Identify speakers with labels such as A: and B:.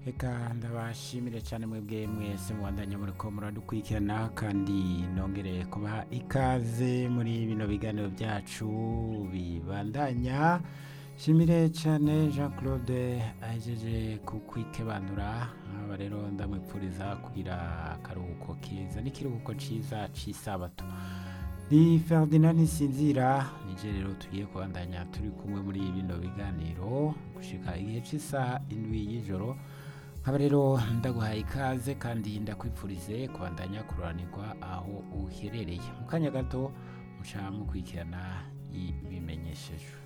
A: reka ndabashimire cyane mwebwe mwese mubandanya muri ko muradukurikirana kandi nongere kubaha ikaze muri bino biganiro byacu bibandanya shimire cyane jean claude ahejeje kukwikebanura aba rero ndamwipfuriza kugira akaruhuko keza n'ikiruhuko cyiza cy'isabato ni ferdinand ntisinzira nije rero tugiye kubandanya turi kumwe muri bino biganiro gushika igihe cy'isaha indwi y'ijoro nkaba rero ndaguhaye ikaze kandi ndakwipfurize kubandanya kururanirwa aho uherereye mu kanya gato muca mukurikirana ibimenyeshejwe